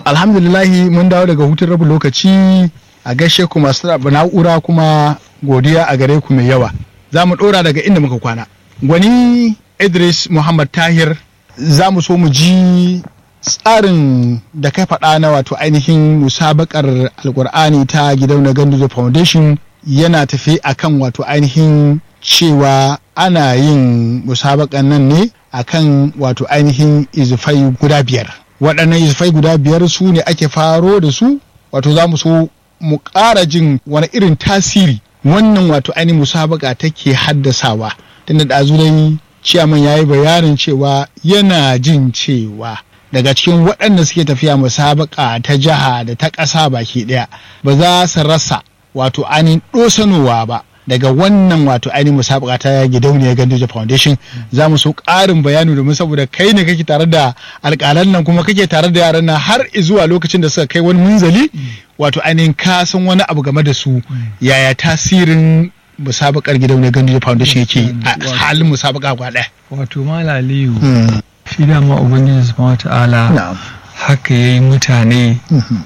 alhamdulillahi mun dawo daga hutun rabu lokaci a gaishe ku masu na'ura kuma godiya a gare ku mai yawa za mu ɗora daga inda muka kwana gwani idris muhammad tahir za mu so mu ji tsarin da kai faɗa na wato ainihin musabakar alkur'ani ta gidauniyar ganduzo foundation yana tafi akan wato ainihin cewa ana yin musabakan nan ne akan wato ainihin izifai guda biyar waɗannan izifai guda biyar su ne ake faro da su wato za mu so mu ƙara jin wani irin tasiri wannan wato ainihin musabaka take haddasawa tunda da dai ciyaman ya yi bayanin cewa yana jin cewa daga cikin waɗanda suke tafiya musabaka ta jiha da ta ƙasa baki ɗaya ba za su rasa wato ainihin ɗosanowa ba daga wannan wato ainihin musabaka ta gidauniyar Ganduje Foundation za mu so ƙarin bayani domin saboda kai ne kake tare da alƙalan nan kuma kake tare da yaran nan har zuwa lokacin da suka kai wani munzali wato ainihin ka san wani abu game da su yaya tasirin musabakar gidauniyar Ganduje Foundation yake a halin musabaka kwa ɗaya. Wato Malaliyu shi dama Ubangiji Subhanahu ta'ala haka yayi mutane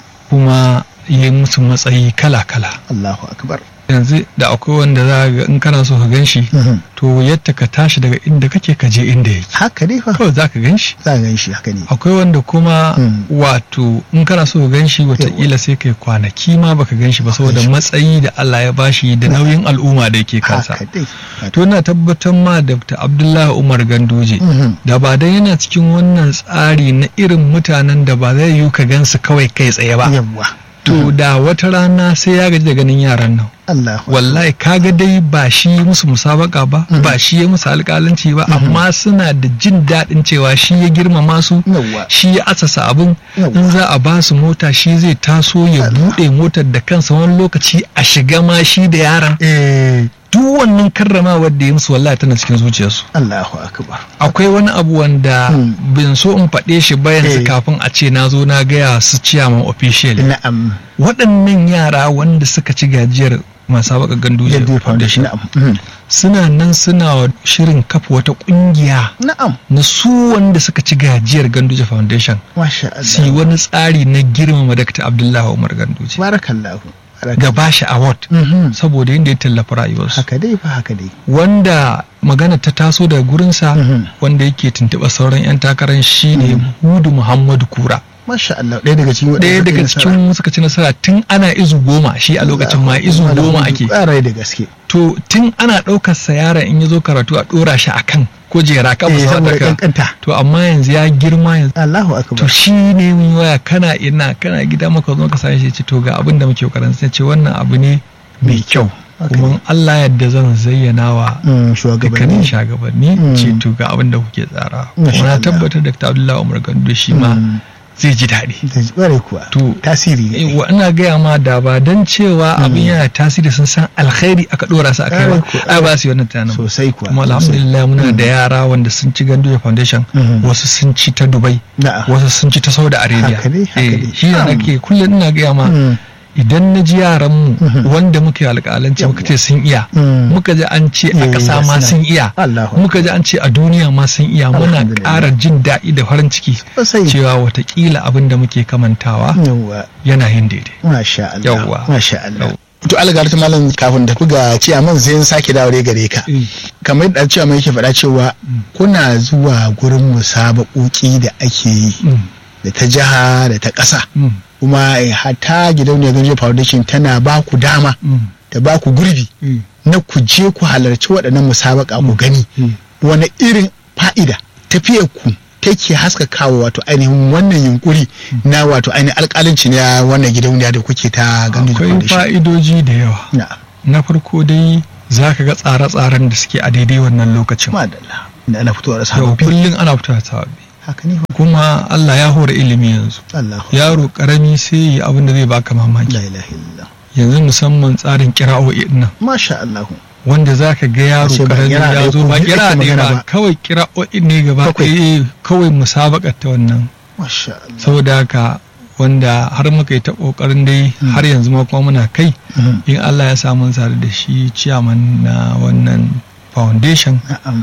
kuma yi musu matsayi kala-kala. Allahu akbar. yanzu da akwai wanda za ga in kana so ka gan shi to yadda ka tashi daga inda kake ka je inda yake haka ne fa kawai za ka gan shi za ka gan shi haka ne akwai wanda kuma wato in kana so ka gan shi wataƙila sai kai kwanaki ma baka gan shi ba saboda matsayi da Allah ya bashi da nauyin al'umma da yake kansa to ina tabbatar ma da Abdullahi Umar Ganduje da ba dan yana cikin wannan tsari na irin mutanen da ba zai yi ka gan su kawai kai tsaye ba to da wata rana sai ya gaji da ganin yaran nan Allah wallahi kaga dai ba shi musu musabaka ba ba shi ya musu alƙalanci ba amma suna da jin daɗin cewa shi ya girmama su shi ya asasa abin in za a ba su mota shi zai taso ya buɗe motar da kansa wani lokaci a shiga ma shi da yaran duk wannan karramawar da ya musu wallahi tana cikin zuciyarsu Allahu akbar akwai wani abu wanda bin so in faɗe shi ba yanzu kafin a ce na zo na gaya su ciyaman official na'am waɗannan yara wanda suka ci gajiyar masu baka ganduje foundation suna nan suna shirin kafa wata kungiya na'am na su wanda suka ci gajiyar ganduje foundation masha Allah su wani tsari na girmama Dr. Abdullahi Umar Ganduje barakallahu ga bashi award saboda yadda ya tallafa rayuwarsu haka dai fa haka dai wanda magana ta taso daga gurinsa wanda yake tuntuɓa sauran 'yan takarar shi ne hudu muhammadu kura Masha Allah ɗaya daga cikin ɗaya daga cikin suka ci nasara tun ana izu goma shi a lokacin ma izu goma ake ƙarai da gaske to tun ana ɗaukar sa yaron in ya zo karatu a ɗora shi akan kujera kan kankanta to amma yanzu ya girma yanzu Allahu akbar to shi ne mun waya kana ina kana gida maka zo ka sani shi ce to ga abin da muke kokarin sai ce wannan abu ne mai kyau kuma Allah yadda zan zayyana wa dukkanin shugabanni ce to ga abin da kuke tsara kuma na tabbatar da Abdullahi Umar Gando shi ma zai ji daɗi. Zai kuwa. To tasiri ne. Wa ina gaya ma da ba don cewa abin yana tasiri sun san alkhairi aka ɗora su a kai ba. Ai ba su yi wannan tunanin. Sosai kuwa. Kuma alhamdulillah muna da yara wanda sun ci Ganduja Foundation wasu sun ci ta Dubai wasu sun ci ta Saudi Arabia. Haka ne haka ne. Shi ne nake kullum ina gaya ma idan na ji yaranmu wanda muke alƙalanci muka ce sun iya muka ji an ce a ƙasa ma sun iya muka ji an ce a duniya ma sun iya muna ƙara jin daɗi da farin ciki cewa watakila abin da muke kamantawa yana yin daidai masha Allah masha Allah to algar ta malam kafin da buga ciyaman sai sake dawo gare ka kamar yadda ciyaman yake faɗa cewa kuna zuwa gurin musabaƙoƙi da ake yi da ta jiha da ta ƙasa kuma hata gidauniyar ganje foundation tana ba ku dama ta ba ku gurbi na ku je ku halarci waɗannan musabaka ku gani wani irin fa'ida tafiyar ku take haskakawa wato ainihin wannan yunkuri na wato ainihin alƙalanci na wannan gidauniya da kuke ta ganje akwai fa'idoji da yawa na farko dai za ka ga tsare-tsaren da suke a daidai wannan lokacin madalla da ana fitowa da sababbi kullum ana fitowa da sababbi haka ne kuma Allah ya hore ilimi yanzu yaro karami sai yi abin da zai baka mamaki la ilaha illallah yanzu musamman tsarin kira'o'i nan masha Allah wanda zaka ga yaro karami ya zo ba kira ne ba kawai kira'o'i ne gaba ɗaya kawai musabakar ta wannan masha Allah saboda haka wanda har muka yi ta kokarin dai har yanzu ma kuma muna kai in Allah ya samu sare da shi ciyaman na wannan foundation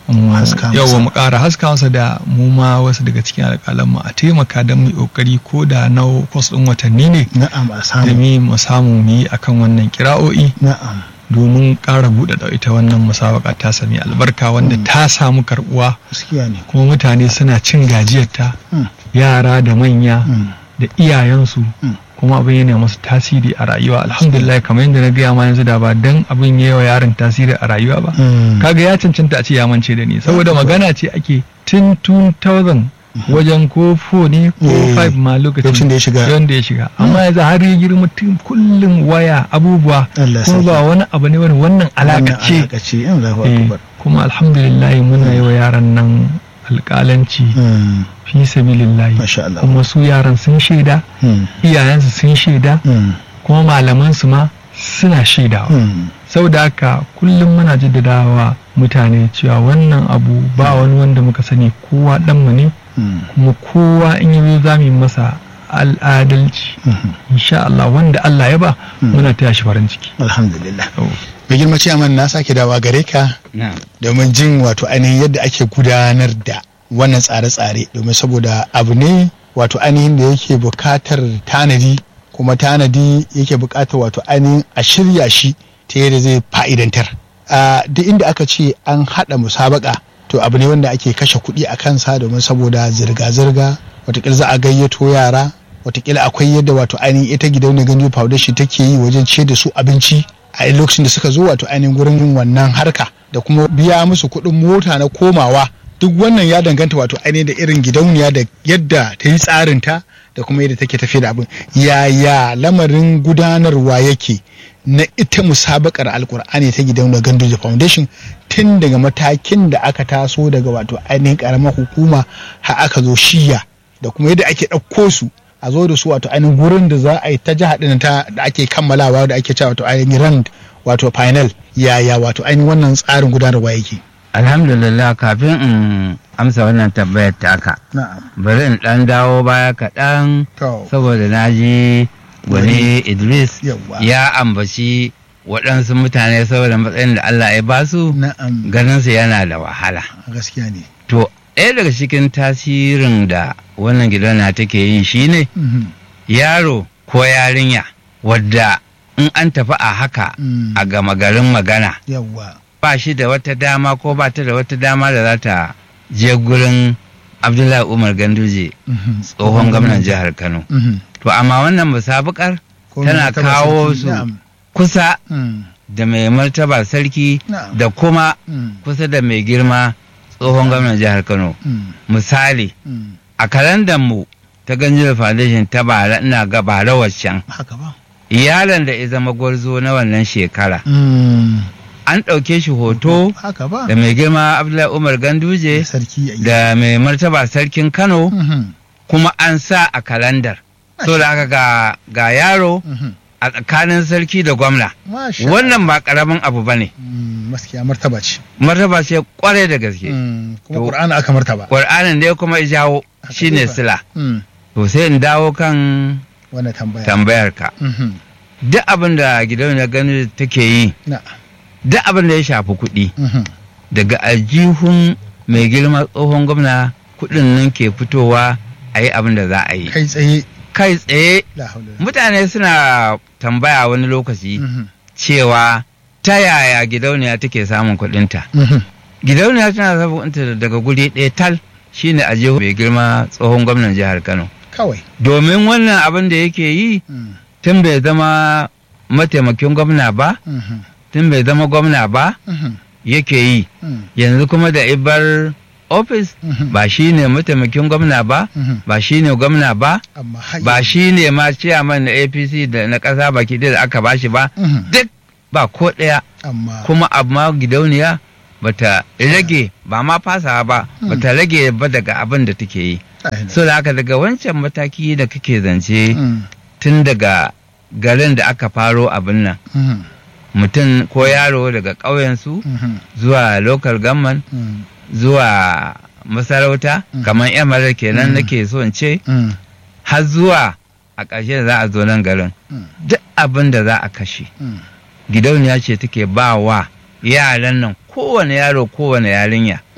yawa mu ƙara haska masa da mu ma wasu daga cikin alƙalan mu a taimaka don mu ƙoƙari ko da na kwas ɗin watanni ne na'am a da samu mu samu mu yi akan wannan kira'o'i na'am domin ƙara buɗe da ita wannan musabaka ta sami albarka wanda ta samu karɓuwa gaskiya ne kuma mutane suna cin gajiyarta Mm. yara da manya Mm. da iyayensu Mm. kuma abin yana masu tasiri a rayuwa alhamdulillah kamar yadda na gaya ma yanzu da ba dan abin ya yi wa yaron tasiri a rayuwa ba Mm. kaga ya cancanta a ce ya mance da ni saboda magana ce ake tun 2000 wajen ko 4 ne ko Eh, 5 ma lokacin lokacin da ya shiga. wanda ya shiga amma yanzu har ya girma tun kullum waya abubuwa Allah kuma sarki. ba wani abu ne wani wannan alaka Wannan ce alaka ce yan zafi Eh, akubar kuma alhamdulillah muna yi wa yaran nan alƙalanci Mm. fi sabilillahi Masha Allah. kuma su yaran sun shaida Mm. iyayensu sun shaida Mm. kuma malamansu ma suna shaidawa Mm. saboda haka kullum muna jaddadawa mutane cewa wannan abu ba wani wanda muka sani kowa ɗanmu ne Mm. kuma kowa in yi za mu yi masa al'adalci Mhm. insha Allah wanda Allah ya ba Mm. muna taya shi farin ciki alhamdulillah Yau. mai girma ciyaman na sake dawa gare ka na'am domin jin wato ainihin yadda ake gudanar da wannan tsare-tsare domin saboda abu ne wato ainihin da yake bukatar tanadi kuma tanadi yake bukatar wato ainihin a shirya shi ta yadda zai fa'idantar a duk inda aka ce an haɗa musabaka to abu ne wanda ake kashe kuɗi a kansa domin saboda zirga-zirga watakila za a gayyato yara watakila akwai yadda wato ainihin ita gidauniyar gandu foundation take yi wajen ce da su abinci a lokacin da suka zo wato ainihin gurin yin wannan harka da kuma biya musu kuɗin mota na komawa duk wannan ya danganta wato ainihin da irin gidauniya da yadda ta yi tsarinta da kuma yadda take tafiya da abin yaya lamarin gudanarwa yake na ita musabakar alkur'ani ta gidauniyar gandoji foundation tun daga matakin da aka taso daga wato ainihin karamar hukuma har aka zo shiya da kuma yadda ake ɗauko su a zo da su wato ainihin gurin da za a yi ta jiha ɗin ta da ake kammalawa da ake cewa wato ainihin rand wato final yaya wato ainihin wannan tsarin gudanarwa yake alhamdulillah kafin in amsa wannan tambayar taka na'am bari in dan dawo baya kaɗan to saboda na ji wani idris Yawwa. ya ambaci waɗansu mutane saboda matsayin da allah ya basu na'am ganinsu yana da wahala gaskiya ne to ɗaya daga cikin tasirin da wannan gidana take yi shine Mhm. yaro ko yarinya wadda in an tafi a haka Mm. a gama garin magana yawwa ba shi da wata dama ko ba ta da wata dama da za ta je gurin abdullahi umar ganduje Mhm. tsohon gwamnan jihar kano Mhm. to amma wannan musabukar Ko tana mai taba kawo sarki, su na'am. kusa Mm. da mai martaba sarki Na'am. da kuma Mm. kusa da mai girma tsohon gwamnan jihar kano Mm. misali Mm. a kalandar mu ta ganjiyar foundation ta bara ina ga bara waccan haka ba yaron da ya zama gwarzo na wannan shekara Mm. an ɗauke shi hoto haka ba da mai girma abdullahi umar ganduje sarki yayi. da mai martaba sarkin kano Mhm. kuma an sa a kalandar so da aka ga, ga yaro Mhm. a tsakanin sarki da gwamna Masha wannan ba karamin abu ba ne Mm, gaskiya martaba ce martaba ce kwarai da gaske Mm, kuma To- qur'ani aka martaba ƙwar'anin da ya kuma ya jawo Haka shine dai ba. sila Mm, to sai in dawo kan wannan tambaya tambayar ka Mhm. duk abin da gidauniyar gani take yi na duk abin da ya shafi kuɗi Mhm. daga aljihun mai girma tsohon gwamna kuɗin nan ke fitowa a yi abin da za a yi kai tsaye kai tsaye la haula mutane suna tambaya wani lokaci Mhm. cewa ta yaya gidauniya take samun kuɗinta Mhm. gidauniya tana samun kuɗinta daga guri ɗaya tal shine a jihu mai girma tsohon gwamnan jihar kano kawai domin wannan abin da yake yi Mm, tun bai zama mataimakin gwamna ba mhm. tun bai zama gwamna ba Mhm. yake yi Mm, yanzu kuma da ibar ofis mhm. ba shi ne mataimakin gwamna ba Mhm. ba shi ne gwamna ba amma har ba yanzu- shi ne ma ciyaman na apc da na ƙasa baki ɗaya da aka bashi ba Mhm. duk ba ko ɗaya amma kuma amma gidauniya bata rage ba ma fasawa ba bata rage ba daga abin da take yi Ai, so da haka daga wancan mataki da kake zance Mm, tun daga garin da aka faro abin nan mhm. mutum ko yaro daga ƙauyensu Mhm. zuwa local government Mm, zuwa masarauta Mm. kamar yamar kenan Mm. nake so in ce mm, har zuwa a ƙarshe da za a zo nan garin mm, duk abin da za a kashe mm. gidauniya ce take ba wa yaran nan kowane yaro kowane yarinya Mm.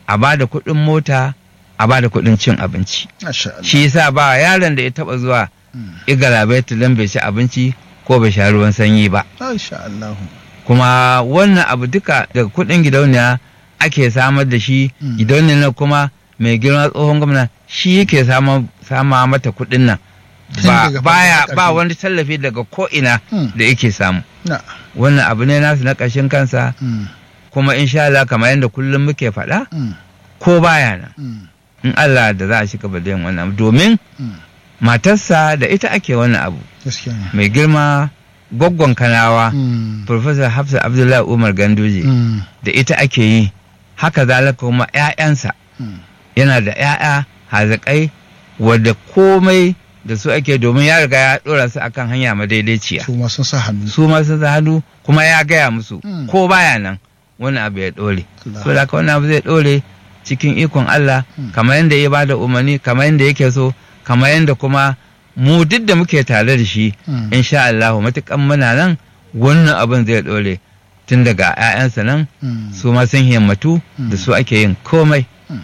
a ba da kuɗin mota a ba da kuɗin cin abinci Masha Allah. shi yasa ba yaron da ya taɓa zuwa igalabaita don bai ci abinci ko bai sha ruwan sanyi ba Masha Allah. kuma wannan abu duka daga kuɗin gidauniya ake samar da shi Mm. gidauniya na kuma mai girma tsohon gwamna shi yake sama sama mata kuɗin nan Tun ba daga baya farkon ba ƙarfi. wani tallafi daga ko ina Mm. da yake samu Na. wannan abu ne nasu na ƙashin kansa Mm. kuma insha Allah kamar yadda kullum muke faɗa Mm. ko baya nan Mm. in Allah da za a shiga da yin wannan abu domin Mm. matarsa da ita ake wannan abu Gaskiya ne. mai girma gwaggon kanawa Mm. Professor Hafsa Abdullahi Umar Ganduje Mm. da ita ake yi haka zalika kuma 'ya'yansa Mm. yana da 'ya'ya hazaƙai wadda komai da su ake domin ya riga ya ɗora su akan hanya madaidaiciya Su ma sun sa hannu. su ma sun sa hannu kuma ya gaya musu Mm. ko baya nan wani abu ya ɗore Allah. so da haka wani abu zai ɗore cikin ikon Allah Mm. kamar yadda ya bada umarni kamar yadda yake so kamar yadda kuma mu duk da muke tare da shi Mm. insha Allah matukan muna nan wannan abin zai ɗore tun daga 'ya'yansa nan Mm. su ma sun himmatu da su ake yin komai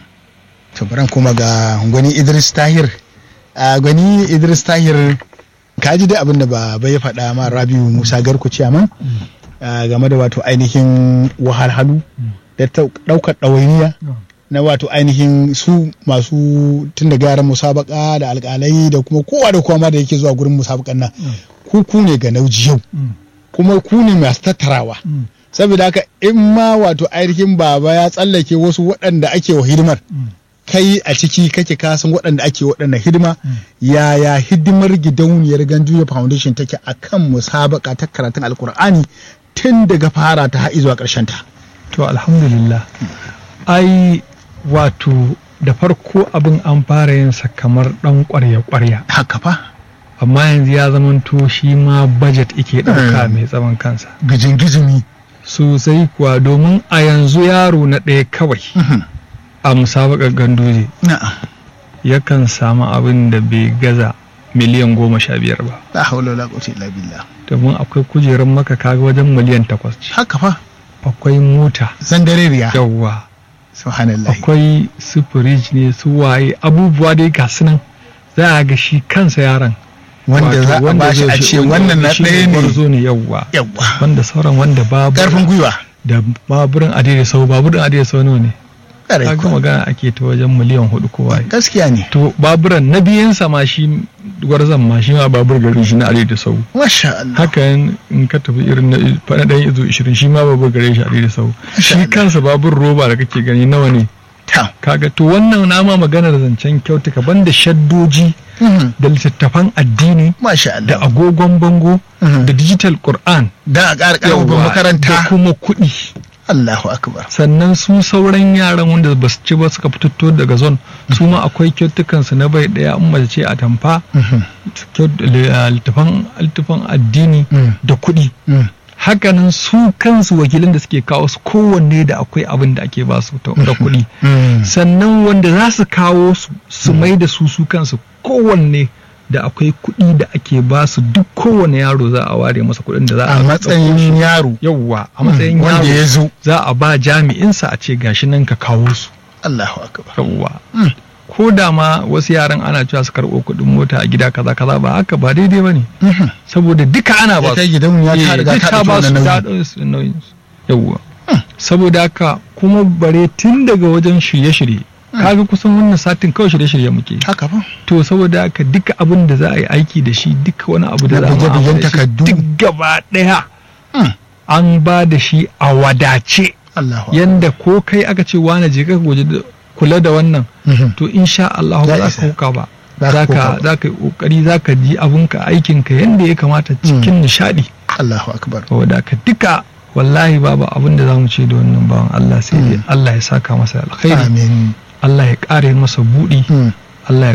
to baran kuma ga gwani idris tahir a gwani idris tahir ka ji da abin da ba ya faɗa ma rabiu musa garku ciyaman a game da wato ainihin wahalhalu da ta- ɗaukar ɗawainiya na wato ainihin su masu tun da yaran musabaka da alƙalai da kuma kowa da kowa ma da yake zuwa gurin musabakan nan ku ku ne ga nauji yau kuma ku ne masu tattarawa saboda haka in ma wato ainihin baba ya tsallake wasu waɗanda ake wa hidimar kai a ciki kake kasan waɗanda ake waɗanda hidima yaya hidimar gidauniyar ganjuya foundation take a kan musabaka ta karatun alkur'ani tun daga fara ta har zuwa ƙarshen ta to alhamdulillah ai wato da farko abin an fara yin sa kamar dan kwarya-kwarya haka fa amma yanzu ya zamanto shi ma budget ike ɗauka mai tsawon kansa gijin gizimi sosai kuwa domin a yanzu yaro na ɗaya kawai a musabakar ganduje na'am yakan samu abin da bai gaza miliyan goma sha biyar ba la haula wala quwwata illa billah domin akwai kujerun maka kaga wajen miliyan takwas ce haka fa akwai mota zandareriya yawwa subhanallah akwai su firij ne su waye abubuwa dai ga su nan za a ga shi kansa yaron wanda Wato za a wanda bashi zai a shi- ce wannan na shi ɗaya ne gwarzo ne yawwa yawwa wanda sauran wanda babu ƙarfin gwiwa da baburin adai da sau baburin adai da sau nawa ne ƙarai kaga kuwa. magana ake ta wajen miliyan hudu ko waye gaskiya ne to baburan na biyansa ma shi gwarzon ma shi ma babur gari shi na adai da sau masha Allah haka in ka tafi irin na faɗa ɗan izo ishirin shi ma babur gare shi adai da sau Masha shi Allah. kansa babur roba da kake gani nawa ne ta kaga to wannan nama maganar zancen kyautuka banda shaddoji Mhm. da littattafan addini masha da Allah agogon bango Mhm. da digital Qur'an da a ƙara ƙarfafin yawwa, da makaranta kuma kuɗi Allahu akbar sannan su sauran yaran wanda ba su ci ba suka fito daga zon su ma akwai kyautukansu na bai ɗaya in mace ce a tamfa Mhm. kyau- li- ah, littafan littafan addini Mm. da kuɗi Mm. hakanan su kansu wakilan da suke kawo su kowanne da akwai abin da ake ba su ta- da kuɗi Mm. sannan wanda za su kawo su su mai da su su kansu kowanne da akwai kuɗi da ake ba su duk kowane yaro za a ware masa kuɗin da za a a ɗauko matsayin shi. yaro yawwa a matsayin wanda ya yaro zo za a ba jami'insa a ce gashi nan ka kawo su Allahu akbar yawwa Mm. ko da ma wasu yaran ana cewa su karɓo kuɗin mota a gida kaza kaza ba haka ba daidai ba ne Mhm. saboda duka ana ba ita su gidan ya ta Eh, riga duk ta ta ɗauki ba su wannan ta nauyi ɗau su nauyin su yawwa saboda haka kuma bare tun daga wajen shirye-shirye kaga kusan wannan satin kawai shirye-shirye muke haka fa to saboda haka duka abin da za a yi aiki da shi duka wani abu da Na za a bige-bigen mu'amala da shi takardu. duk gaba ɗaya Mm. an ba da shi a wadace Allahu akbar yanda ko kai aka ce wane je ka waje da- kula da wannan Mhm. to insha Allah Ya ba za isa. ka huka ba Za ka za huka ka ba. za ka yi kokari za ka ji abinka aikinka yanda ya kamata cikin nishadi Allahu akbar saboda ka duka wallahi babu abin da za mu ce da wannan bawan Allah sai dai Allah ya saka masa alkhairi amin Allah ya kare masa buɗi Mm. Allah ya